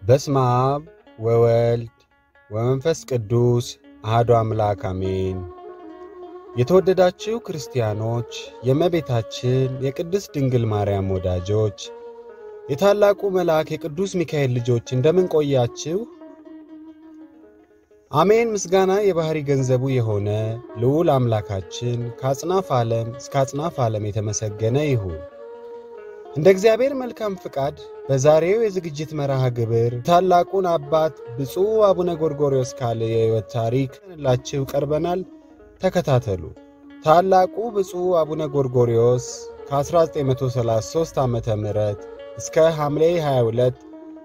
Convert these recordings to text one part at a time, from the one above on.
በስመ አብ ወወልድ ወመንፈስ ቅዱስ አሐዱ አምላክ አሜን። የተወደዳችሁ ክርስቲያኖች፣ የእመቤታችን የቅድስት ድንግል ማርያም ወዳጆች፣ የታላቁ መልአክ የቅዱስ ሚካኤል ልጆች እንደምን ቆያችሁ? አሜን። ምስጋና የባሕሪ ገንዘቡ የሆነ ልዑል አምላካችን ከአጽናፍ ዓለም እስከ አጽናፍ ዓለም የተመሰገነ ይሁን። እንደ እግዚአብሔር መልካም ፍቃድ በዛሬው የዝግጅት መርሃ ግብር ታላቁን አባት ብፁዕ አቡነ ጎርጎርዮስ ካለ የሕይወት ታሪክ ላችሁ ቀርበናል። ተከታተሉ። ታላቁ ብፁዕ አቡነ ጎርጎርዮስ ከ1933 ዓ ም እስከ ሐምሌ 22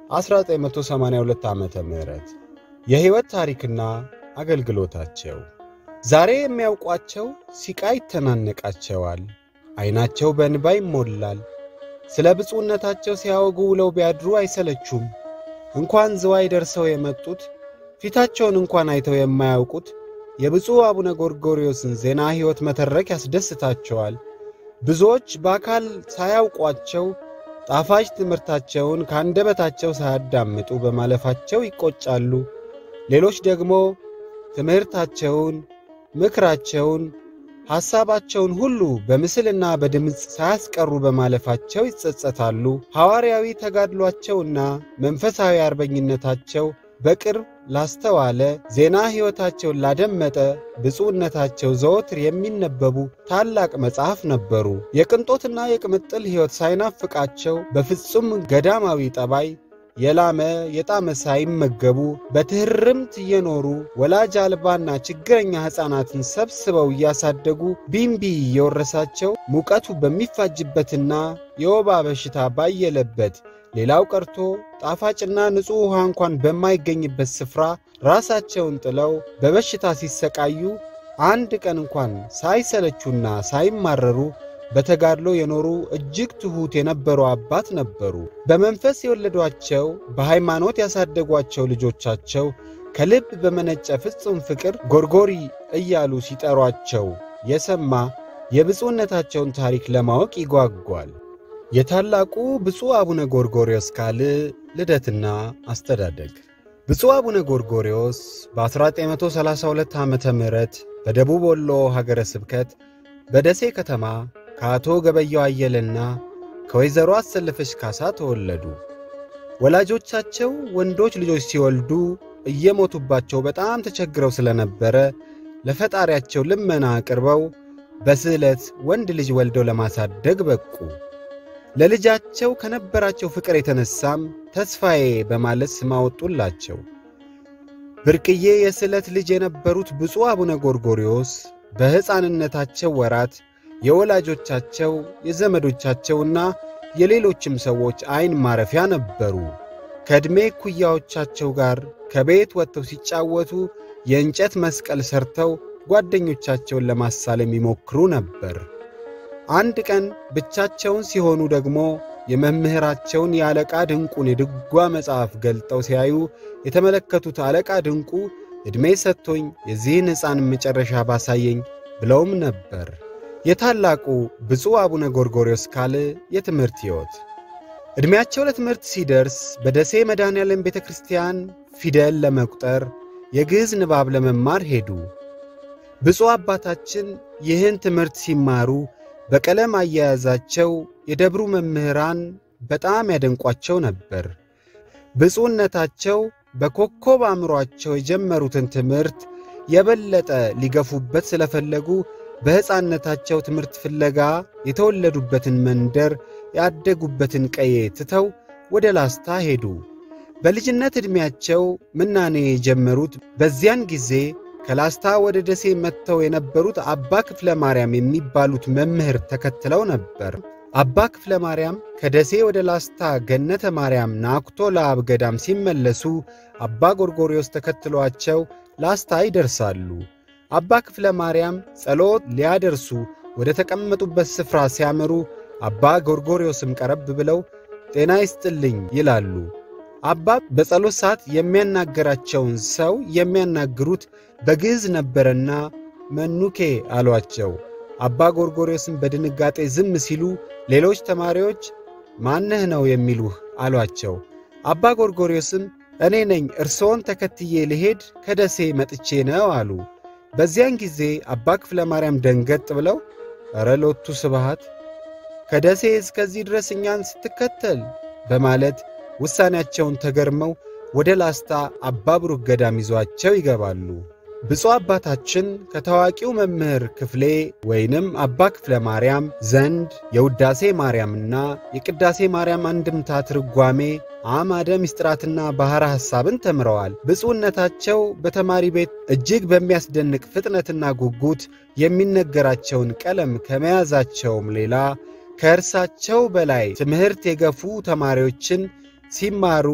1982 ዓ ም የሕይወት ታሪክና አገልግሎታቸው ዛሬ የሚያውቋቸው ሲቃ ይተናነቃቸዋል፣ ዐይናቸው በእንባ ይሞላል። ስለ ብፁዕነታቸው ሲያወጉ ውለው ቢያድሩ አይሰለቹም። እንኳን ዝዋይ ደርሰው የመጡት ፊታቸውን እንኳን አይተው የማያውቁት የብፁዕ አቡነ ጎርጎርዮስን ዜና ሕይወት መተረክ ያስደስታቸዋል። ብዙዎች በአካል ሳያውቋቸው ጣፋጭ ትምህርታቸውን ከአንደበታቸው ሳያዳምጡ በማለፋቸው ይቈጫሉ። ሌሎች ደግሞ ትምህርታቸውን፣ ምክራቸውን፣ ሐሳባቸውን ሁሉ በምስልና በድምፅ ሳያስቀሩ በማለፋቸው ይጸጸታሉ። ሐዋርያዊ ተጋድሏቸውና መንፈሳዊ አርበኝነታቸው በቅርብ ላስተዋለ ዜና ሕይወታቸውን ላደመጠ ብፁዕነታቸው ዘወትር የሚነበቡ ታላቅ መጽሐፍ ነበሩ። የቅንጦትና የቅምጥል ሕይወት ሳይናፍቃቸው በፍጹም ገዳማዊ ጠባይ የላመ የጣመ ሳይመገቡ በትሕርምት እየኖሩ ወላጅ አልባና ችግረኛ ሕፃናትን ሰብስበው እያሳደጉ ቢምቢ እየወረሳቸው ሙቀቱ በሚፋጅበትና የወባ በሽታ ባየለበት ሌላው ቀርቶ ጣፋጭና ንጹሕ ውሃ እንኳን በማይገኝበት ስፍራ ራሳቸውን ጥለው በበሽታ ሲሰቃዩ አንድ ቀን እንኳን ሳይሰለቹና ሳይማረሩ በተጋድሎ የኖሩ እጅግ ትሑት የነበሩ አባት ነበሩ። በመንፈስ የወለዷቸው በሃይማኖት ያሳደጓቸው ልጆቻቸው ከልብ በመነጨ ፍጹም ፍቅር ጎርጎሪ እያሉ ሲጠሯቸው የሰማ የብፁዕነታቸውን ታሪክ ለማወቅ ይጓጓል። የታላቁ ብፁዕ አቡነ ጎርጎርዮስ ካልዕ ልደትና አስተዳደግ ብፁዕ አቡነ ጎርጎርዮስ በ1932 ዓ ም በደቡብ ወሎ ሀገረ ስብከት በደሴ ከተማ ከአቶ ገበያው አየለና ከወይዘሮ አሰለፈች ካሳ ተወለዱ። ወላጆቻቸው ወንዶች ልጆች ሲወልዱ እየሞቱባቸው በጣም ተቸግረው ስለነበረ ለፈጣሪያቸው ልመና አቅርበው በስዕለት ወንድ ልጅ ወልደው ለማሳደግ በቁ። ለልጃቸው ከነበራቸው ፍቅር የተነሳም ተስፋዬ በማለት ስም አወጡላቸው። ብርቅዬ የስዕለት ልጅ የነበሩት ብፁዕ አቡነ ጎርጎርዮስ በሕፃንነታቸው ወራት የወላጆቻቸው የዘመዶቻቸውና የሌሎችም ሰዎች ዐይን ማረፊያ ነበሩ። ከዕድሜ ኩያዎቻቸው ጋር ከቤት ወጥተው ሲጫወቱ የእንጨት መስቀል ሠርተው ጓደኞቻቸውን ለማሳለም ይሞክሩ ነበር። አንድ ቀን ብቻቸውን ሲሆኑ ደግሞ የመምህራቸውን የአለቃ ድንቁን የድጓ መጽሐፍ ገልጠው ሲያዩ የተመለከቱት አለቃ ድንቁ ዕድሜ ሰጥቶኝ የዚህን ሕፃን መጨረሻ ባሳየኝ ብለውም ነበር። የታላቁ ብፁዕ አቡነ ጎርጎርዮስ ካልዕ የትምህርት ሕይወት ዕድሜያቸው ለትምህርት ሲደርስ በደሴ መድኃኔዓለም ቤተ ክርስቲያን ፊደል ለመቁጠር የግዕዝ ንባብ ለመማር ሄዱ። ብፁዕ አባታችን ይህን ትምህርት ሲማሩ በቀለም አያያዛቸው የደብሩ መምህራን በጣም ያደንቋቸው ነበር። ብፁዕነታቸው በኮከብ አእምሮአቸው የጀመሩትን ትምህርት የበለጠ ሊገፉበት ስለፈለጉ በሕፃንነታቸው ትምህርት ፍለጋ የተወለዱበትን መንደር ያደጉበትን ቀዬ ትተው ወደ ላስታ ሄዱ። በልጅነት ዕድሜያቸው ምናኔ የጀመሩት በዚያን ጊዜ ከላስታ ወደ ደሴ መጥተው የነበሩት አባ ክፍለ ማርያም የሚባሉት መምህር ተከትለው ነበር። አባ ክፍለ ማርያም ከደሴ ወደ ላስታ ገነተ ማርያም ናኩቶ ለአብ ገዳም ሲመለሱ አባ ጎርጎርዮስ ተከትሏቸው ላስታ ይደርሳሉ። አባ ክፍለ ማርያም ጸሎት ሊያደርሱ ወደ ተቀመጡበት ስፍራ ሲያመሩ አባ ጎርጎርዮስም ቀረብ ብለው ጤና ይስጥልኝ ይላሉ። አባ በጸሎት ሰዓት የሚያናገራቸውን ሰው የሚያናግሩት በግዕዝ ነበረና መኑኬ አሏቸው። አባ ጎርጎርዮስም በድንጋጤ ዝም ሲሉ ሌሎች ተማሪዎች ማነህ ነው የሚሉህ አሏቸው። አባ ጎርጎርዮስም እኔ ነኝ እርስዎን ተከትዬ ልሄድ ከደሴ መጥቼ ነው አሉ። በዚያን ጊዜ አባ ክፍለ ማርያም ደንገጥ ብለው ኧረ ሎቱ ስብሃት ከደሴ እስከዚህ ድረስ እኛን ስትከተል በማለት ውሳኔያቸውን ተገርመው ወደ ላስታ አባ ብሩክ ገዳም ይዟቸው ይገባሉ። ብፁዕ አባታችን ከታዋቂው መምህር ክፍሌ ወይንም አባ ክፍለ ማርያም ዘንድ የውዳሴ ማርያምና የቅዳሴ ማርያም አንድምታ ትርጓሜ አማደ ምስጢራትና ባሕረ ሐሳብን ተምረዋል። ብፁዕነታቸው በተማሪ ቤት እጅግ በሚያስደንቅ ፍጥነትና ጉጉት የሚነገራቸውን ቀለም ከመያዛቸውም ሌላ ከእርሳቸው በላይ ትምህርት የገፉ ተማሪዎችን ሲማሩ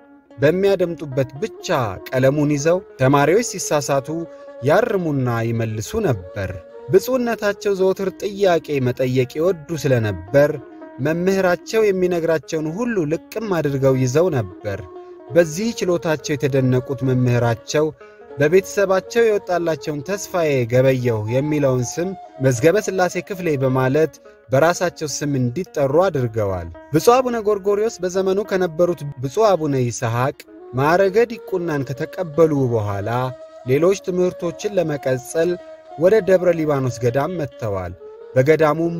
በሚያደምጡበት ብቻ ቀለሙን ይዘው ተማሪዎች ሲሳሳቱ ያርሙና ይመልሱ ነበር። ብፁዕነታቸው ዘወትር ጥያቄ መጠየቅ ይወዱ ስለነበር መምህራቸው የሚነግራቸውን ሁሉ ልቅም አድርገው ይዘው ነበር። በዚህ ችሎታቸው የተደነቁት መምህራቸው በቤተሰባቸው የወጣላቸውን ተስፋዬ ገበየሁ የሚለውን ስም መዝገበ ሥላሴ ክፍሌ በማለት በራሳቸው ስም እንዲጠሩ አድርገዋል። ብፁዕ አቡነ ጎርጎርዮስ በዘመኑ ከነበሩት ብፁዕ አቡነ ይስሐቅ ማዕረገ ዲቁናን ከተቀበሉ በኋላ ሌሎች ትምህርቶችን ለመቀጸል ወደ ደብረ ሊባኖስ ገዳም መጥተዋል። በገዳሙም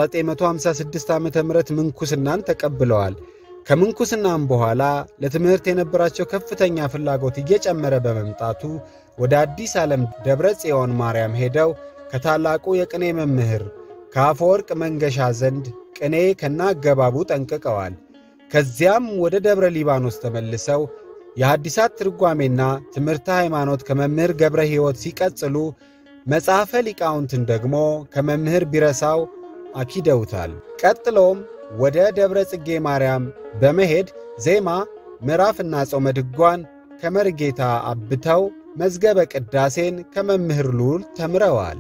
በ1956 ዓ ም ምንኩስናን ተቀብለዋል። ከምንኩስናም በኋላ ለትምህርት የነበራቸው ከፍተኛ ፍላጎት እየጨመረ በመምጣቱ ወደ አዲስ ዓለም ደብረ ጽዮን ማርያም ሄደው ከታላቁ የቅኔ መምህር ከአፈወርቅ መንገሻ ዘንድ ቅኔ ከናገባቡ ጠንቅቀዋል። ከዚያም ወደ ደብረ ሊባኖስ ተመልሰው የሐዲሳት ትርጓሜና ትምህርተ ሃይማኖት ከመምህር ገብረ ሕይወት ሲቀጽሉ መጽሐፈ ሊቃውንትን ደግሞ ከመምህር ቢረሳው አኪደውታል። ቀጥሎም ወደ ደብረ ጽጌ ማርያም በመሄድ ዜማ፣ ምዕራፍና ጾመ ድጓን ከመርጌታ አብተው መዝገበ ቅዳሴን ከመምህር ሉል ተምረዋል።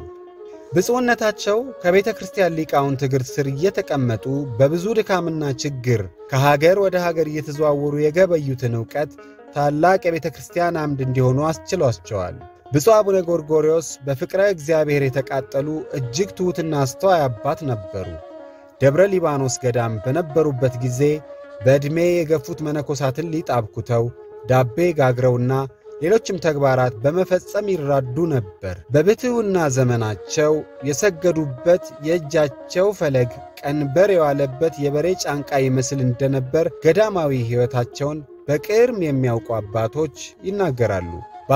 ብፁዕነታቸው ከቤተ ክርስቲያን ሊቃውንት እግር ስር እየተቀመጡ በብዙ ድካምና ችግር ከሀገር ወደ ሀገር እየተዘዋወሩ የገበዩትን ዕውቀት ታላቅ የቤተ ክርስቲያን አምድ እንዲሆኑ አስችሏቸዋል። ብፁዕ አቡነ ጎርጎርዮስ በፍቅረ እግዚአብሔር የተቃጠሉ እጅግ ትሑትና አስተዋይ አባት ነበሩ። ደብረ ሊባኖስ ገዳም በነበሩበት ጊዜ በዕድሜ የገፉት መነኮሳትን ሊጥ አብኩተው ዳቤ ጋግረውና ሌሎችም ተግባራት በመፈጸም ይራዱ ነበር። በብሕትውና ዘመናቸው የሰገዱበት የእጃቸው ፈለግ ቀንበር የዋለበት የበሬ ጫንቃ ይመስል እንደነበር ገዳማዊ ሕይወታቸውን በቅርም የሚያውቁ አባቶች ይናገራሉ።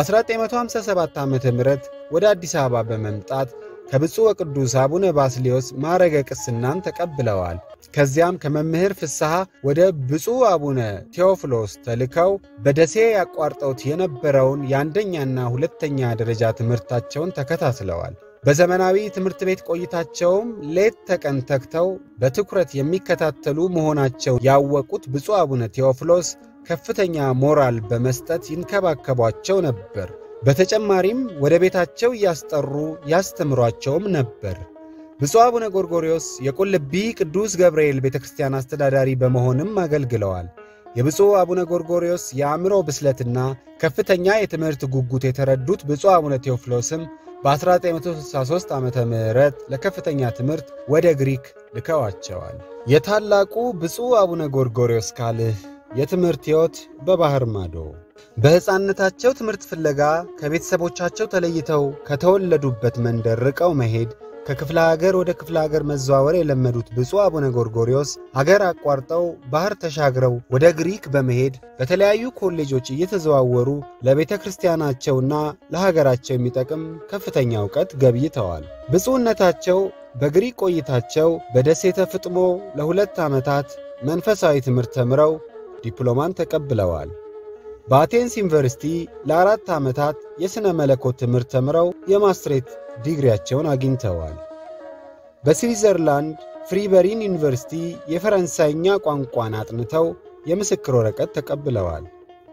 በ1957 ዓ ም ወደ አዲስ አበባ በመምጣት ከብፁዕ ወቅዱስ አቡነ ባስሌዮስ ማዕረገ ቅስናን ተቀብለዋል። ከዚያም ከመምህር ፍስሐ ወደ ብፁዕ አቡነ ቴዎፍሎስ ተልከው በደሴ ያቋርጠውት የነበረውን የአንደኛና ሁለተኛ ደረጃ ትምህርታቸውን ተከታትለዋል። በዘመናዊ ትምህርት ቤት ቆይታቸውም ሌት ተቀን ተግተው በትኩረት የሚከታተሉ መሆናቸው ያወቁት ብፁዕ አቡነ ቴዎፍሎስ ከፍተኛ ሞራል በመስጠት ይንከባከቧቸው ነበር። በተጨማሪም ወደ ቤታቸው እያስጠሩ ያስተምሯቸውም ነበር። ብፁዕ አቡነ ጎርጎርዮስ የቁልቢ ቅዱስ ገብርኤል ቤተ ክርስቲያን አስተዳዳሪ በመሆንም አገልግለዋል። የብፁዕ አቡነ ጎርጎርዮስ የአእምሮ ብስለትና ከፍተኛ የትምህርት ጉጉት የተረዱት ብፁዕ አቡነ ቴዎፍሎስም በ1963 ዓ ም ለከፍተኛ ትምህርት ወደ ግሪክ ልከዋቸዋል። የታላቁ ብፁዕ አቡነ ጎርጎርዮስ ካልህ የትምህርት ሕይወት በባሕር ማዶ በሕፃንነታቸው ትምህርት ፍለጋ ከቤተሰቦቻቸው ተለይተው ከተወለዱበት መንደር ርቀው መሄድ ከክፍለ ሀገር ወደ ክፍለ ሀገር መዘዋወር የለመዱት ብፁዕ አቡነ ጎርጎርዮስ አገር አቋርጠው ባሕር ተሻግረው ወደ ግሪክ በመሄድ በተለያዩ ኮሌጆች እየተዘዋወሩ ለቤተ ክርስቲያናቸውና ለሀገራቸው የሚጠቅም ከፍተኛ እውቀት ገብይተዋል። ብፁዕነታቸው በግሪክ ቆይታቸው በደሴተ ፍጥሞ ለሁለት ዓመታት መንፈሳዊ ትምህርት ተምረው ዲፕሎማን ተቀብለዋል። በአቴንስ ዩኒቨርሲቲ ለአራት ዓመታት የሥነ መለኮት ትምህርት ተምረው የማስትሬት ዲግሪያቸውን አግኝተዋል። በስዊዘርላንድ ፍሪበሪን ዩኒቨርሲቲ የፈረንሳይኛ ቋንቋን አጥንተው የምስክር ወረቀት ተቀብለዋል።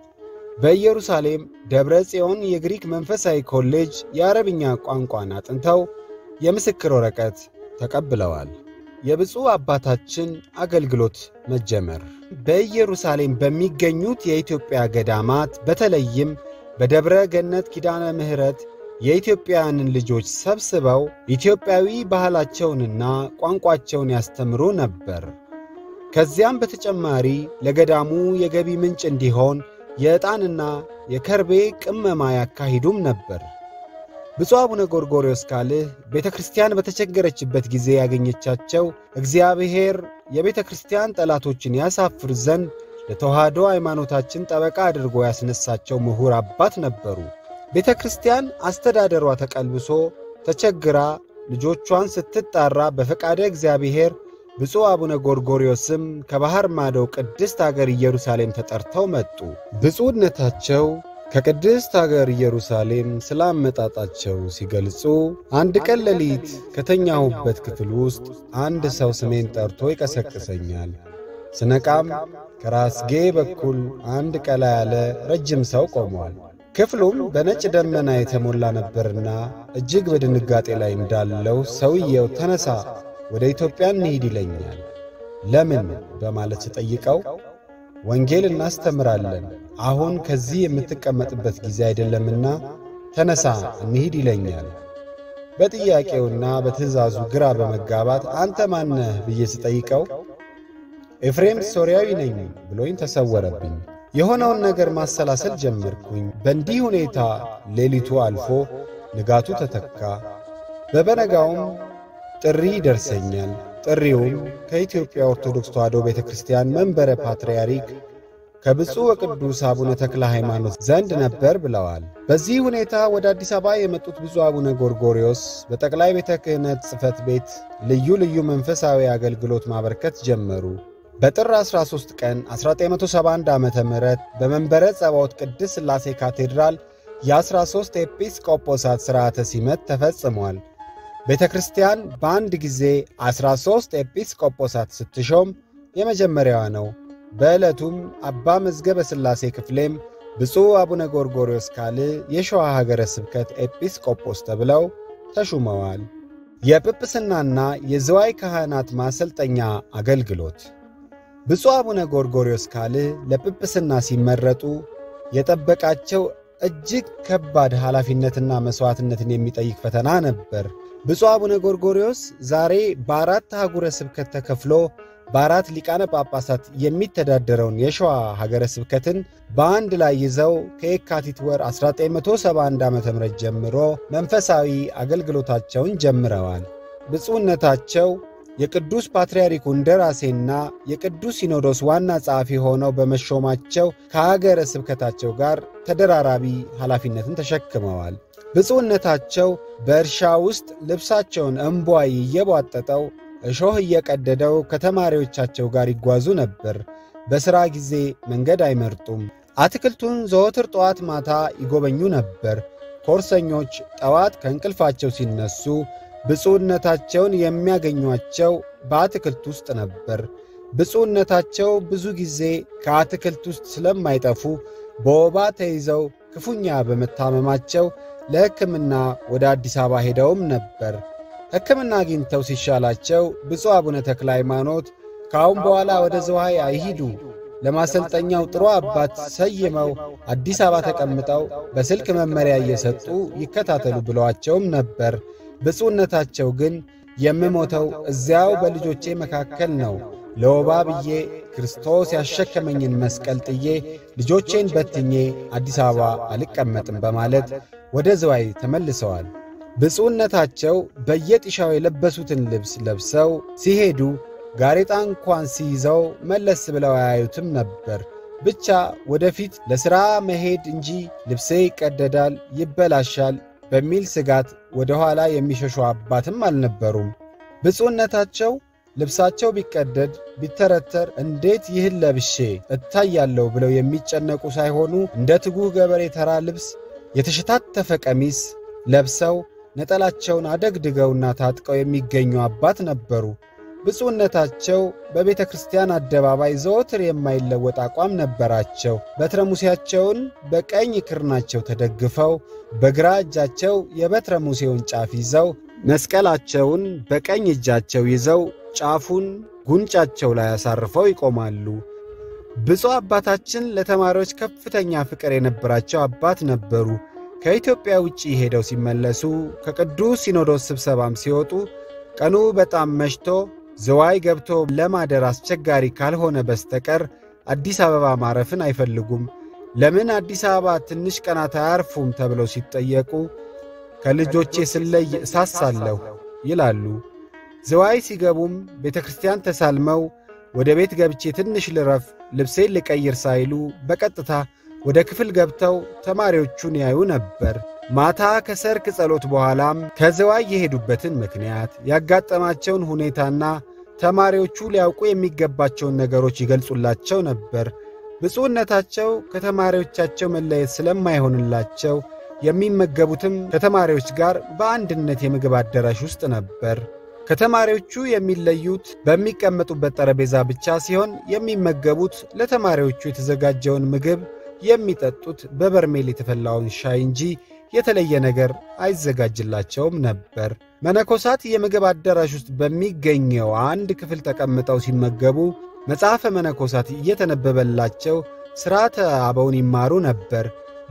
በኢየሩሳሌም ደብረ ጽዮን የግሪክ መንፈሳዊ ኮሌጅ የአረብኛ ቋንቋን አጥንተው የምስክር ወረቀት ተቀብለዋል። የብፁዕ አባታችን አገልግሎት መጀመር በኢየሩሳሌም በሚገኙት የኢትዮጵያ ገዳማት በተለይም በደብረ ገነት ኪዳነ ምሕረት የኢትዮጵያውያንን ልጆች ሰብስበው ኢትዮጵያዊ ባህላቸውንና ቋንቋቸውን ያስተምሩ ነበር። ከዚያም በተጨማሪ ለገዳሙ የገቢ ምንጭ እንዲሆን የዕጣንና የከርቤ ቅመማ ያካሂዱም ነበር። ብፁዕ አቡነ ጎርጎርዮስ ካልዕ ቤተ ክርስቲያን በተቸገረችበት ጊዜ ያገኘቻቸው እግዚአብሔር የቤተ ክርስቲያን ጠላቶችን ያሳፍር ዘንድ ለተዋህዶ ሃይማኖታችን ጠበቃ አድርጎ ያስነሳቸው ምሁር አባት ነበሩ። ቤተ ክርስቲያን አስተዳደሯ ተቀልብሶ ተቸግራ ልጆቿን ስትጣራ በፈቃደ እግዚአብሔር ብፁዕ አቡነ ጎርጎርዮስም ከባሕር ማዶ ቅድስት አገር ኢየሩሳሌም ተጠርተው መጡ። ብፁዕነታቸው ከቅድስት አገር ኢየሩሳሌም ስለ አመጣጣቸው ሲገልጹ አንድ ቀን ሌሊት ከተኛሁበት ክፍል ውስጥ አንድ ሰው ስሜን ጠርቶ ይቀሰቅሰኛል። ስነቃም ከራስጌ በኩል አንድ ቀላ ያለ ረጅም ሰው ቆሟል። ክፍሉም በነጭ ደመና የተሞላ ነበርና እጅግ በድንጋጤ ላይ እንዳለው ሰውየው ተነሳ፣ ወደ ኢትዮጵያ እንሂድ ይለኛል። ለምን በማለት ስጠይቀው ወንጌል እናስተምራለን፣ አሁን ከዚህ የምትቀመጥበት ጊዜ አይደለምና ተነሳ እንሂድ ይለኛል። በጥያቄውና በትእዛዙ ግራ በመጋባት አንተ ማነህ ብዬ ስጠይቀው ኤፍሬም ሶርያዊ ነኝ ብሎኝ ተሰወረብኝ። የሆነውን ነገር ማሰላሰል ጀመርኩኝ። በእንዲህ ሁኔታ ሌሊቱ አልፎ ንጋቱ ተተካ። በበነጋውም ጥሪ ይደርሰኛል። ጥሪውም ከኢትዮጵያ ኦርቶዶክስ ተዋሕዶ ቤተ ክርስቲያን መንበረ ፓትርያርክ ከብፁዕ ወቅዱስ አቡነ ተክለ ሃይማኖት ዘንድ ነበር ብለዋል። በዚህ ሁኔታ ወደ አዲስ አበባ የመጡት ብፁዕ አቡነ ጎርጎርዮስ በጠቅላይ ቤተ ክህነት ጽሕፈት ቤት ልዩ ልዩ መንፈሳዊ አገልግሎት ማበርከት ጀመሩ። በጥር 13 ቀን 1971 ዓ ም በመንበረ ጸባዖት ቅድስት ሥላሴ ካቴድራል የ13 ኤጲስቆጶሳት ሥርዓተ ሲመት ተፈጽሟል። ቤተ ክርስቲያን በአንድ ጊዜ 13 ኤጲስቆጶሳት ስትሾም የመጀመሪያዋ ነው። በዕለቱም አባ መዝገበ ሥላሴ ክፍሌም ብፁዕ አቡነ ጎርጎርዮስ ካልዕ የሸዋ ሀገረ ስብከት ኤጲስቆጶስ ተብለው ተሹመዋል። የጵጵስናና የዝዋይ ካህናት ማሰልጠኛ አገልግሎት ብፁዕ አቡነ ጎርጎርዮስ ካልዕ ለጵጵስና ሲመረጡ የጠበቃቸው እጅግ ከባድ ኃላፊነትና መሥዋዕትነትን የሚጠይቅ ፈተና ነበር። ብፁዕ አቡነ ጎርጎርዮስ ዛሬ በአራት አህጉረ ስብከት ተከፍሎ በአራት ሊቃነ ጳጳሳት የሚተዳደረውን የሸዋ ሀገረ ስብከትን በአንድ ላይ ይዘው ከየካቲት ወር 1971 ዓ ም ጀምሮ መንፈሳዊ አገልግሎታቸውን ጀምረዋል። ብፁዕነታቸው የቅዱስ ፓትርያርኩ እንደራሴና የቅዱስ ሲኖዶስ ዋና ጸሐፊ ሆነው በመሾማቸው ከሀገረ ስብከታቸው ጋር ተደራራቢ ኃላፊነትን ተሸክመዋል። ብፁዕነታቸው በእርሻ ውስጥ ልብሳቸውን እምቧይ እየቧጠጠው እሾህ እየቀደደው ከተማሪዎቻቸው ጋር ይጓዙ ነበር። በሥራ ጊዜ መንገድ አይመርጡም። አትክልቱን ዘወትር ጠዋት ማታ ይጎበኙ ነበር። ኮርሰኞች ጠዋት ከእንቅልፋቸው ሲነሱ ብፁዕነታቸውን የሚያገኟቸው በአትክልት ውስጥ ነበር። ብፁዕነታቸው ብዙ ጊዜ ከአትክልት ውስጥ ስለማይጠፉ በወባ ተይዘው ክፉኛ በመታመማቸው ለሕክምና ወደ አዲስ አበባ ሄደውም ነበር። ሕክምና አግኝተው ሲሻላቸው ብፁዕ አቡነ ተክለ ሃይማኖት ከአሁን በኋላ ወደ ዝዋይ አይሂዱ፣ ለማሰልጠኛው ጥሩ አባት ሰይመው አዲስ አበባ ተቀምጠው በስልክ መመሪያ እየሰጡ ይከታተሉ ብለዋቸውም ነበር። ብፁዕነታቸው ግን የምሞተው እዚያው በልጆቼ መካከል ነው፣ ለወባ ብዬ ክርስቶስ ያሸከመኝን መስቀል ጥዬ ልጆቼን በትኜ አዲስ አበባ አልቀመጥም በማለት ወደ ዝዋይ ተመልሰዋል። ብፁዕነታቸው በየጢሻው የለበሱትን ልብስ ለብሰው ሲሄዱ ጋሬጣ እንኳን ሲይዘው መለስ ብለው አያዩትም ነበር። ብቻ ወደፊት ለሥራ መሄድ እንጂ ልብሴ ይቀደዳል፣ ይበላሻል በሚል ስጋት ወደ ኋላ የሚሸሹ አባትም አልነበሩም። ብፁዕነታቸው ልብሳቸው ቢቀደድ ቢተረተር እንዴት ይህን ለብሼ እታያለሁ ብለው የሚጨነቁ ሳይሆኑ እንደ ትጉህ ገበሬ ተራ ልብስ የተሸታተፈ ቀሚስ ለብሰው ነጠላቸውን አደግድገውና ታጥቀው የሚገኙ አባት ነበሩ። ብፁዕነታቸው በቤተ ክርስቲያን አደባባይ ዘወትር የማይለወጥ አቋም ነበራቸው። በትረ ሙሴያቸውን በቀኝ ክርናቸው ተደግፈው በግራ እጃቸው የበትረ ሙሴውን ጫፍ ይዘው መስቀላቸውን በቀኝ እጃቸው ይዘው ጫፉን ጉንጫቸው ላይ አሳርፈው ይቆማሉ። ብፁዕ አባታችን ለተማሪዎች ከፍተኛ ፍቅር የነበራቸው አባት ነበሩ። ከኢትዮጵያ ውጭ ሄደው ሲመለሱ ከቅዱስ ሲኖዶስ ስብሰባም ሲወጡ ቀኑ በጣም መሽቶ ዝዋይ ገብቶ ለማደር አስቸጋሪ ካልሆነ በስተቀር አዲስ አበባ ማረፍን አይፈልጉም። ለምን አዲስ አበባ ትንሽ ቀናት አያርፉም ተብለው ሲጠየቁ ከልጆቼ ስለይ እሳሳለሁ ይላሉ። ዝዋይ ሲገቡም ቤተ ክርስቲያን ተሳልመው ወደ ቤት ገብቼ ትንሽ ልረፍ፣ ልብሴን ልቀይር ሳይሉ በቀጥታ ወደ ክፍል ገብተው ተማሪዎቹን ያዩ ነበር። ማታ ከሰርክ ጸሎት በኋላም ከዝዋይ የሄዱበትን ምክንያት ያጋጠማቸውን ሁኔታና ተማሪዎቹ ሊያውቁ የሚገባቸውን ነገሮች ይገልጹላቸው ነበር። ብፁዕነታቸው ከተማሪዎቻቸው መለየት ስለማይሆንላቸው የሚመገቡትም ከተማሪዎች ጋር በአንድነት የምግብ አዳራሽ ውስጥ ነበር። ከተማሪዎቹ የሚለዩት በሚቀመጡበት ጠረጴዛ ብቻ ሲሆን የሚመገቡት ለተማሪዎቹ የተዘጋጀውን ምግብ የሚጠጡት በበርሜል የተፈላውን ሻይ እንጂ የተለየ ነገር አይዘጋጅላቸውም ነበር። መነኮሳት የምግብ አዳራሽ ውስጥ በሚገኘው አንድ ክፍል ተቀምጠው ሲመገቡ መጽሐፈ መነኮሳት እየተነበበላቸው ሥርዓተ አበውን ይማሩ ነበር።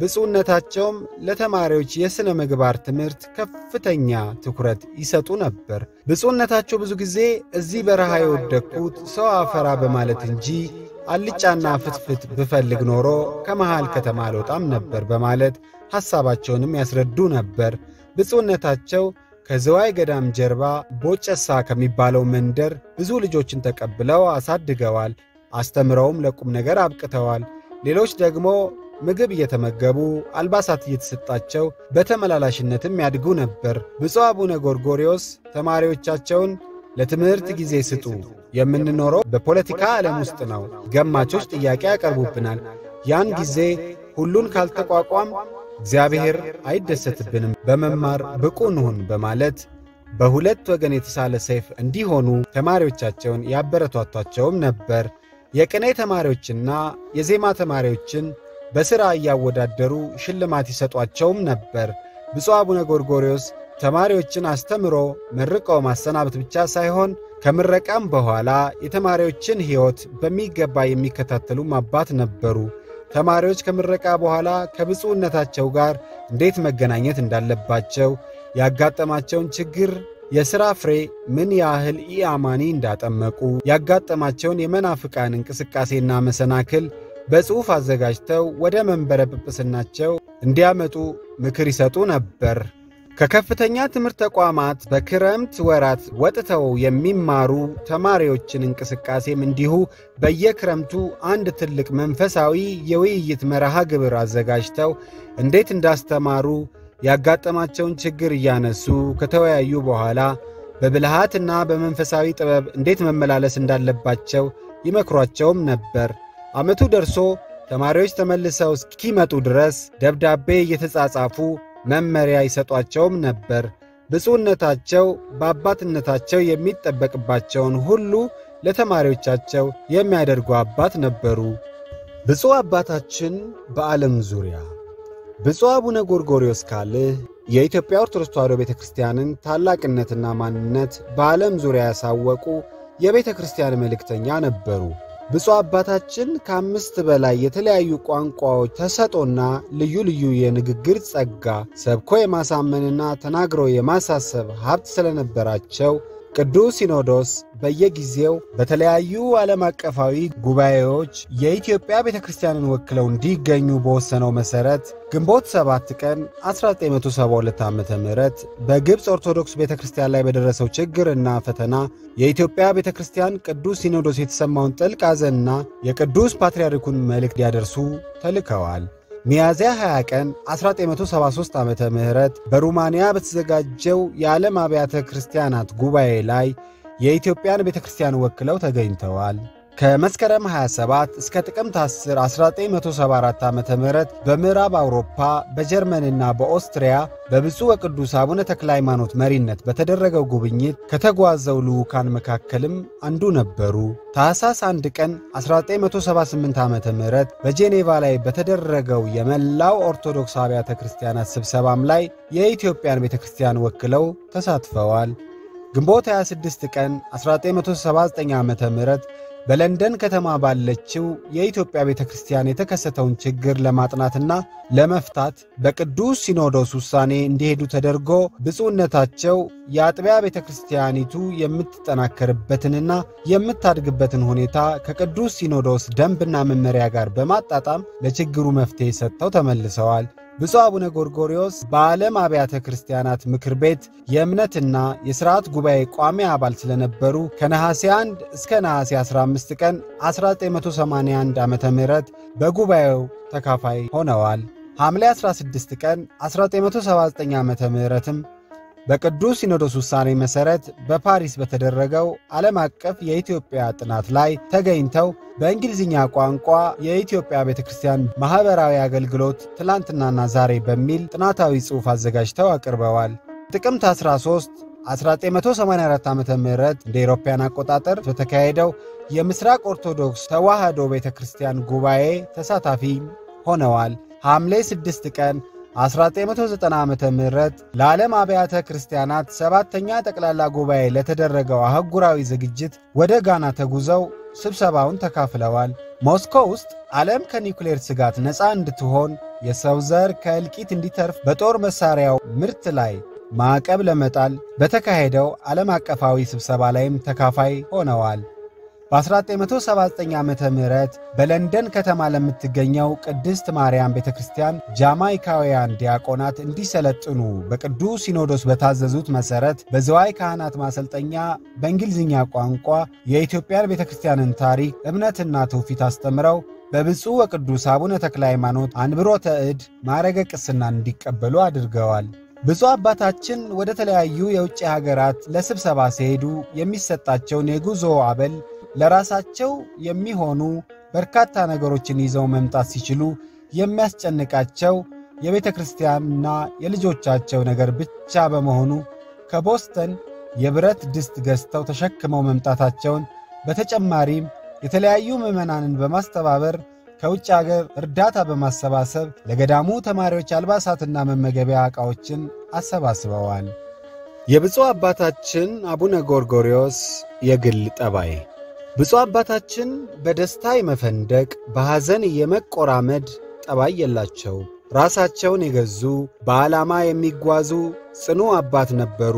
ብፁዕነታቸውም ለተማሪዎች የሥነ ምግባር ትምህርት ከፍተኛ ትኩረት ይሰጡ ነበር። ብፁዕነታቸው ብዙ ጊዜ እዚህ በረሃ የወደቅኩት ሰው አፈራ በማለት እንጂ አልጫና ፍትፍት ብፈልግ ኖሮ ከመሃል ከተማ አልወጣም ነበር በማለት ሐሳባቸውንም ያስረዱ ነበር። ብፁዕነታቸው ከዝዋይ ገዳም ጀርባ ቦጨሳ ከሚባለው መንደር ብዙ ልጆችን ተቀብለው አሳድገዋል። አስተምረውም ለቁም ነገር አብቅተዋል። ሌሎች ደግሞ ምግብ እየተመገቡ አልባሳት እየተሰጣቸው በተመላላሽነትም ያድጉ ነበር። ብፁዕ አቡነ ጎርጎርዮስ ተማሪዎቻቸውን ለትምህርት ጊዜ ስጡ፣ የምንኖረው በፖለቲካ ዓለም ውስጥ ነው፣ ገማቾች ጥያቄ ያቀርቡብናል። ያን ጊዜ ሁሉን ካልተቋቋም እግዚአብሔር አይደሰትብንም፣ በመማር ብቁ እንሁን በማለት በሁለት ወገን የተሳለ ሰይፍ እንዲሆኑ ተማሪዎቻቸውን ያበረቷቷቸውም ነበር። የቅኔ ተማሪዎችና የዜማ ተማሪዎችን በሥራ እያወዳደሩ ሽልማት ይሰጧቸውም ነበር። ብፁዕ አቡነ ጎርጎርዮስ ተማሪዎችን አስተምሮ መርቀው ማሰናበት ብቻ ሳይሆን ከምረቃም በኋላ የተማሪዎችን ሕይወት በሚገባ የሚከታተሉም አባት ነበሩ። ተማሪዎች ከምረቃ በኋላ ከብፁዕነታቸው ጋር እንዴት መገናኘት እንዳለባቸው፣ ያጋጠማቸውን ችግር፣ የሥራ ፍሬ ምን ያህል ኢአማኒ እንዳጠመቁ፣ ያጋጠማቸውን የመናፍቃን እንቅስቃሴና መሰናክል በጽሑፍ አዘጋጅተው ወደ መንበረ ጵጵስናቸው እንዲያመጡ ምክር ይሰጡ ነበር። ከከፍተኛ ትምህርት ተቋማት በክረምት ወራት ወጥተው የሚማሩ ተማሪዎችን እንቅስቃሴም እንዲሁ በየክረምቱ አንድ ትልቅ መንፈሳዊ የውይይት መርሃ ግብር አዘጋጅተው እንዴት እንዳስተማሩ ያጋጠማቸውን ችግር እያነሱ ከተወያዩ በኋላ በብልሃትና በመንፈሳዊ ጥበብ እንዴት መመላለስ እንዳለባቸው ይመክሯቸውም ነበር። ዓመቱ ደርሶ ተማሪዎች ተመልሰው እስኪመጡ ድረስ ደብዳቤ እየተጻጻፉ መመሪያ ይሰጧቸውም ነበር። ብፁዕነታቸው በአባትነታቸው የሚጠበቅባቸውን ሁሉ ለተማሪዎቻቸው የሚያደርጉ አባት ነበሩ። ብፁዕ አባታችን በዓለም ዙሪያ ብፁዕ አቡነ ጎርጎርዮስ ካልህ የኢትዮጵያ ኦርቶዶክስ ተዋሕዶ ቤተ ክርስቲያንን ታላቅነትና ማንነት በዓለም ዙሪያ ያሳወቁ የቤተ ክርስቲያን መልእክተኛ ነበሩ። ብፁዕ አባታችን ከአምስት በላይ የተለያዩ ቋንቋዎች ተሰጦና ልዩ ልዩ የንግግር ጸጋ ሰብኮ የማሳመንና ተናግሮ የማሳሰብ ሀብት ስለነበራቸው ቅዱስ ሲኖዶስ በየጊዜው በተለያዩ ዓለም አቀፋዊ ጉባኤዎች የኢትዮጵያ ቤተ ክርስቲያንን ወክለው እንዲገኙ በወሰነው መሠረት ግንቦት 7 ቀን 1972 ዓ ም በግብፅ ኦርቶዶክስ ቤተ ክርስቲያን ላይ በደረሰው ችግርና ፈተና የኢትዮጵያ ቤተ ክርስቲያን ቅዱስ ሲኖዶስ የተሰማውን ጥልቅ ሐዘንና የቅዱስ ፓትርያርኩን መልእክት ሊያደርሱ ተልከዋል። ሚያዝያ 20 ቀን 1973 ዓ ም በሩማንያ በተዘጋጀው የዓለም አብያተ ክርስቲያናት ጉባኤ ላይ የኢትዮጵያን ቤተ ክርስቲያን ወክለው ተገኝተዋል። ከመስከረም 27 እስከ ጥቅምት 10 1974 ዓ ም በምዕራብ አውሮፓ በጀርመንና በኦስትሪያ በብፁዕ ወቅዱስ አቡነ ተክለ ሃይማኖት መሪነት በተደረገው ጉብኝት ከተጓዘው ልዑካን መካከልም አንዱ ነበሩ። ታኅሳስ 1 ቀን 1978 ዓ ም በጄኔቫ ላይ በተደረገው የመላው ኦርቶዶክስ አብያተ ክርስቲያናት ስብሰባም ላይ የኢትዮጵያን ቤተ ክርስቲያን ወክለው ተሳትፈዋል። ግንቦት 26 ቀን 1979 ዓ ም በለንደን ከተማ ባለችው የኢትዮጵያ ቤተ ክርስቲያን የተከሰተውን ችግር ለማጥናትና ለመፍታት በቅዱስ ሲኖዶስ ውሳኔ እንዲሄዱ ተደርጎ ብፁዕነታቸው የአጥቢያ ቤተ ክርስቲያኒቱ የምትጠናከርበትንና የምታድግበትን ሁኔታ ከቅዱስ ሲኖዶስ ደንብና መመሪያ ጋር በማጣጣም ለችግሩ መፍትሔ ሰጥተው ተመልሰዋል። ብፁዕ አቡነ ጎርጎርዮስ በዓለም አብያተ ክርስቲያናት ምክር ቤት የእምነትና የሥርዓት ጉባኤ ቋሚ አባል ስለነበሩ ከነሐሴ 1 እስከ ነሐሴ 15 ቀን 1981 ዓ ም በጉባኤው ተካፋይ ሆነዋል። ሐምሌ 16 ቀን 1979 ዓ ም በቅዱስ ሲኖዶስ ውሳኔ መሠረት በፓሪስ በተደረገው ዓለም አቀፍ የኢትዮጵያ ጥናት ላይ ተገኝተው በእንግሊዝኛ ቋንቋ የኢትዮጵያ ቤተ ክርስቲያን ማኅበራዊ አገልግሎት ትላንትናና ዛሬ በሚል ጥናታዊ ጽሑፍ አዘጋጅተው አቅርበዋል። ጥቅምት 13 1984 ዓ ም እንደ ኤሮፓያን አቆጣጠር በተካሄደው የምሥራቅ ኦርቶዶክስ ተዋሕዶ ቤተ ክርስቲያን ጉባኤ ተሳታፊ ሆነዋል። ሐምሌ 6 ቀን 1990 ዓ ም ለዓለም አብያተ ክርስቲያናት ሰባተኛ ጠቅላላ ጉባኤ ለተደረገው አህጉራዊ ዝግጅት ወደ ጋና ተጉዘው ስብሰባውን ተካፍለዋል። ሞስኮ ውስጥ ዓለም ከኒውክሌር ስጋት ነፃ እንድትሆን የሰው ዘር ከእልቂት እንዲተርፍ በጦር መሣሪያው ምርት ላይ ማዕቀብ ለመጣል በተካሄደው ዓለም አቀፋዊ ስብሰባ ላይም ተካፋይ ሆነዋል። በ1979 ዓ ም በለንደን ከተማ ለምትገኘው ቅድስት ማርያም ቤተ ክርስቲያን ጃማይካውያን ዲያቆናት እንዲሰለጥኑ በቅዱስ ሲኖዶስ በታዘዙት መሠረት በዝዋይ ካህናት ማሰልጠኛ በእንግሊዝኛ ቋንቋ የኢትዮጵያን ቤተ ክርስቲያንን ታሪክ፣ እምነትና ትውፊት አስተምረው በብፁዕ ወቅዱስ አቡነ ተክለ ሃይማኖት አንብሮተ እድ ማዕረገ ቅስናን እንዲቀበሉ አድርገዋል። ብፁዕ አባታችን ወደ ተለያዩ የውጭ ሀገራት ለስብሰባ ሲሄዱ የሚሰጣቸውን የጉዞ አበል ለራሳቸው የሚሆኑ በርካታ ነገሮችን ይዘው መምጣት ሲችሉ የሚያስጨንቃቸው የቤተ ክርስቲያንና የልጆቻቸው ነገር ብቻ በመሆኑ ከቦስተን የብረት ድስት ገዝተው ተሸክመው መምጣታቸውን በተጨማሪም የተለያዩ ምዕመናንን በማስተባበር ከውጭ አገር እርዳታ በማሰባሰብ ለገዳሙ ተማሪዎች አልባሳትና መመገቢያ ዕቃዎችን አሰባስበዋል። የብፁዕ አባታችን አቡነ ጎርጎርዮስ የግል ጠባይ ብፁዕ አባታችን በደስታ የመፈንደቅ በሐዘን የመቆራመድ ጠባይ የላቸው። ራሳቸውን የገዙ በዓላማ የሚጓዙ ጽኑ አባት ነበሩ።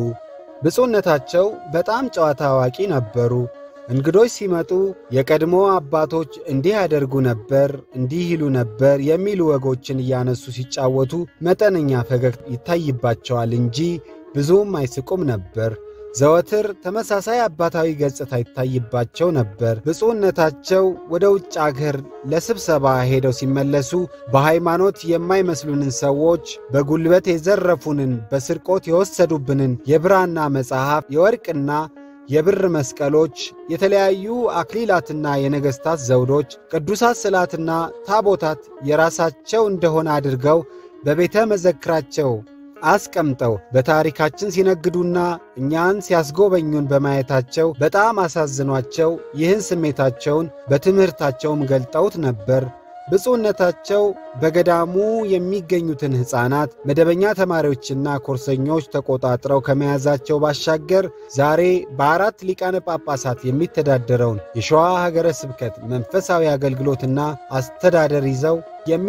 ብፁዕነታቸው በጣም ጨዋታ አዋቂ ነበሩ። እንግዶች ሲመጡ የቀድሞ አባቶች እንዲህ ያደርጉ ነበር፣ እንዲህ ይሉ ነበር የሚሉ ወጎችን እያነሱ ሲጫወቱ መጠነኛ ፈገግታ ይታይባቸዋል እንጂ ብዙም አይስቁም ነበር። ዘወትር ተመሳሳይ አባታዊ ገጽታ ይታይባቸው ነበር። ብፁዕነታቸው ወደ ውጭ አገር ለስብሰባ ሄደው ሲመለሱ በሃይማኖት የማይመስሉንን ሰዎች፣ በጉልበት የዘረፉንን፣ በስርቆት የወሰዱብንን የብራና መጽሐፍ፣ የወርቅና የብር መስቀሎች፣ የተለያዩ አክሊላትና የነገሥታት ዘውዶች፣ ቅዱሳት ስዕላትና ታቦታት የራሳቸው እንደሆነ አድርገው በቤተ መዘክራቸው አስቀምጠው በታሪካችን ሲነግዱና እኛን ሲያስጎበኙን በማየታቸው በጣም አሳዝኗቸው ይህን ስሜታቸውን በትምህርታቸውም ገልጠውት ነበር። ብፁዕነታቸው በገዳሙ የሚገኙትን ሕፃናት መደበኛ ተማሪዎችና ኮርሰኞች ተቆጣጥረው ከመያዛቸው ባሻገር ዛሬ በአራት ሊቃነ ጳጳሳት የሚተዳደረውን የሸዋ ሀገረ ስብከት መንፈሳዊ አገልግሎትና አስተዳደር ይዘው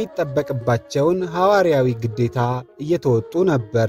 የሚጠበቅባቸውን ሐዋርያዊ ግዴታ እየተወጡ ነበር።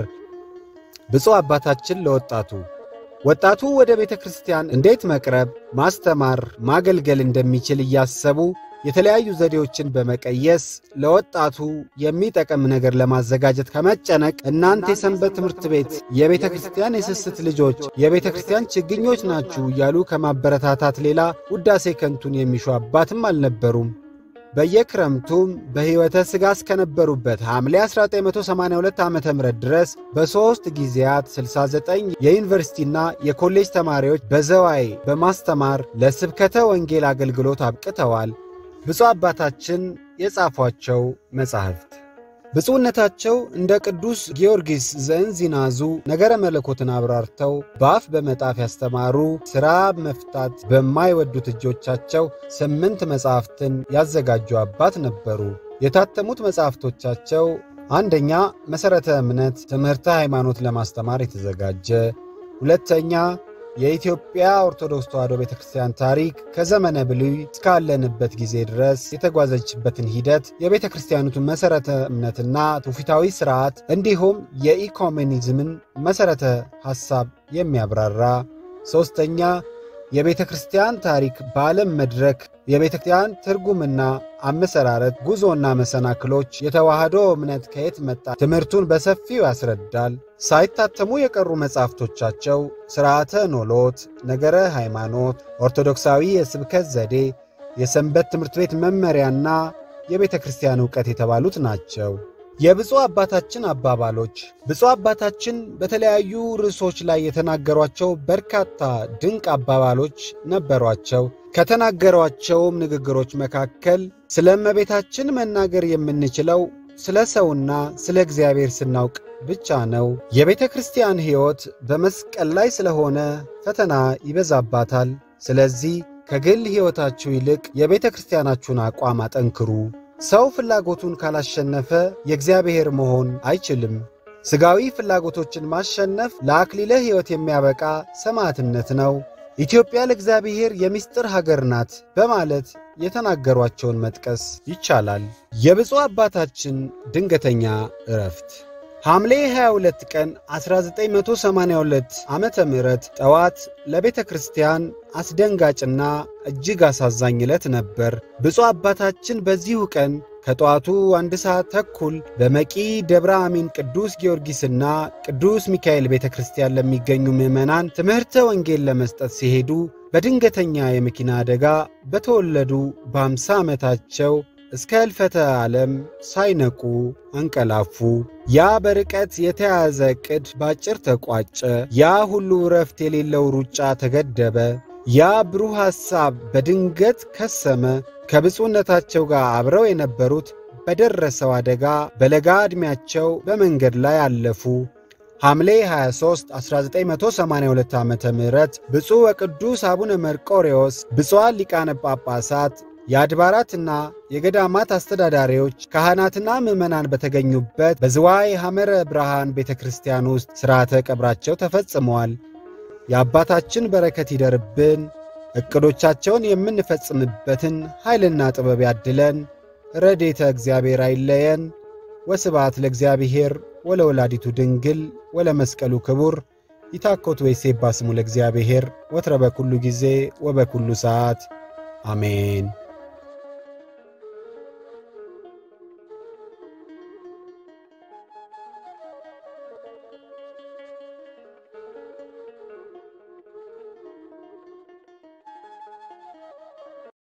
ብፁዕ አባታችን ለወጣቱ ወጣቱ ወደ ቤተ ክርስቲያን እንዴት መቅረብ፣ ማስተማር፣ ማገልገል እንደሚችል እያሰቡ የተለያዩ ዘዴዎችን በመቀየስ ለወጣቱ የሚጠቅም ነገር ለማዘጋጀት ከመጨነቅ እናንተ የሰንበት ትምህርት ቤት የቤተ ክርስቲያን የስስት ልጆች የቤተ ክርስቲያን ችግኞች ናችሁ እያሉ ከማበረታታት ሌላ ውዳሴ ከንቱን የሚሹ አባትም አልነበሩም። በየክረምቱም በሕይወተ ሥጋ እስከነበሩበት ሐምሌ 1982 ዓ ም ድረስ በሦስት ጊዜያት 69 የዩኒቨርሲቲና የኮሌጅ ተማሪዎች በዘዋይ በማስተማር ለስብከተ ወንጌል አገልግሎት አብቅተዋል። ብፁዕ አባታችን የጻፏቸው መጻሕፍት ብፁዕነታቸው እንደ ቅዱስ ጊዮርጊስ ዘእንዚናዙ ነገረ መለኮትን አብራርተው በአፍ በመጣፍ ያስተማሩ፣ ሥራ መፍታት በማይወዱት እጆቻቸው ስምንት መጻሕፍትን ያዘጋጁ አባት ነበሩ። የታተሙት መጻሕፍቶቻቸው አንደኛ መሠረተ እምነት ትምህርተ ሃይማኖት ለማስተማር የተዘጋጀ፣ ሁለተኛ የኢትዮጵያ ኦርቶዶክስ ተዋሕዶ ቤተ ክርስቲያን ታሪክ ከዘመነ ብሉይ እስካለንበት ጊዜ ድረስ የተጓዘችበትን ሂደት የቤተ ክርስቲያኒቱን መሠረተ እምነትና ትውፊታዊ ሥርዓት እንዲሁም የኢኮሜኒዝምን መሠረተ ሐሳብ የሚያብራራ ሦስተኛ የቤተ ክርስቲያን ታሪክ በዓለም መድረክ የቤተ ክርስቲያን ትርጉምና አመሰራረት፣ ጉዞና መሰናክሎች፣ የተዋህዶ እምነት ከየት መጣ ትምህርቱን በሰፊው ያስረዳል። ሳይታተሙ የቀሩ መጻሕፍቶቻቸው ሥርዓተ ኖሎት፣ ነገረ ሃይማኖት፣ ኦርቶዶክሳዊ የስብከት ዘዴ፣ የሰንበት ትምህርት ቤት መመሪያና የቤተ ክርስቲያን ዕውቀት የተባሉት ናቸው። የብፁዕ አባታችን አባባሎች ብፁዕ አባታችን በተለያዩ ርዕሶች ላይ የተናገሯቸው በርካታ ድንቅ አባባሎች ነበሯቸው። ከተናገሯቸውም ንግግሮች መካከል ስለ እመቤታችን መናገር የምንችለው ስለ ሰውና ስለ እግዚአብሔር ስናውቅ ብቻ ነው። የቤተ ክርስቲያን ሕይወት በመስቀል ላይ ስለሆነ ፈተና ይበዛባታል። ስለዚህ ከግል ሕይወታችሁ ይልቅ የቤተ ክርስቲያናችሁን አቋም አጠንክሩ። ሰው ፍላጎቱን ካላሸነፈ የእግዚአብሔር መሆን አይችልም። ሥጋዊ ፍላጎቶችን ማሸነፍ ለአክሊለ ሕይወት የሚያበቃ ሰማዕትነት ነው። ኢትዮጵያ ለእግዚአብሔር የምስጢር ሀገር ናት በማለት የተናገሯቸውን መጥቀስ ይቻላል። የብፁዕ አባታችን ድንገተኛ ዕረፍት ሐምሌ 22 ቀን 1982 ዓመተ ምህረት ጠዋት ለቤተ ክርስቲያን አስደንጋጭና እጅግ አሳዛኝ ዕለት ነበር። ብፁዕ አባታችን በዚሁ ቀን ከጠዋቱ አንድ ሰዓት ተኩል በመቂ ደብረ አሚን ቅዱስ ጊዮርጊስና ቅዱስ ሚካኤል ቤተ ክርስቲያን ለሚገኙ ምዕመናን ትምህርተ ወንጌል ለመስጠት ሲሄዱ በድንገተኛ የመኪና አደጋ በተወለዱ በአምሳ ዓመታቸው እስከ ሕልፈተ ዓለም ሳይነቁ አንቀላፉ። ያ በርቀት የተያዘ ዕቅድ ባጭር ተቋጨ። ያ ሁሉ እረፍት የሌለው ሩጫ ተገደበ። ያ ብሩህ ሐሳብ በድንገት ከሰመ። ከብፁዕነታቸው ጋር አብረው የነበሩት በደረሰው አደጋ በለጋ ዕድሜያቸው በመንገድ ላይ አለፉ። ሐምሌ 23 1982 ዓ ም ብፁዕ ወቅዱስ አቡነ መርቆሬዎስ ብፁዓን ሊቃነ ጳጳሳት የአድባራትና የገዳማት አስተዳዳሪዎች ካህናትና ምዕመናን በተገኙበት በዝዋይ ሐመረ ብርሃን ቤተ ክርስቲያን ውስጥ ሥርዓተ ቀብራቸው ተፈጽመዋል። የአባታችን በረከት ይደርብን፣ ዕቅዶቻቸውን የምንፈጽምበትን ኃይልና ጥበብ ያድለን፣ ረዴተ እግዚአብሔር አይለየን። ወስብሐት ለእግዚአብሔር ወለወላዲቱ ድንግል ወለመስቀሉ ክቡር ይታኮት ወይሴባ ስሙ ለእግዚአብሔር ወትረ በኩሉ ጊዜ ወበኩሉ ሰዓት አሜን።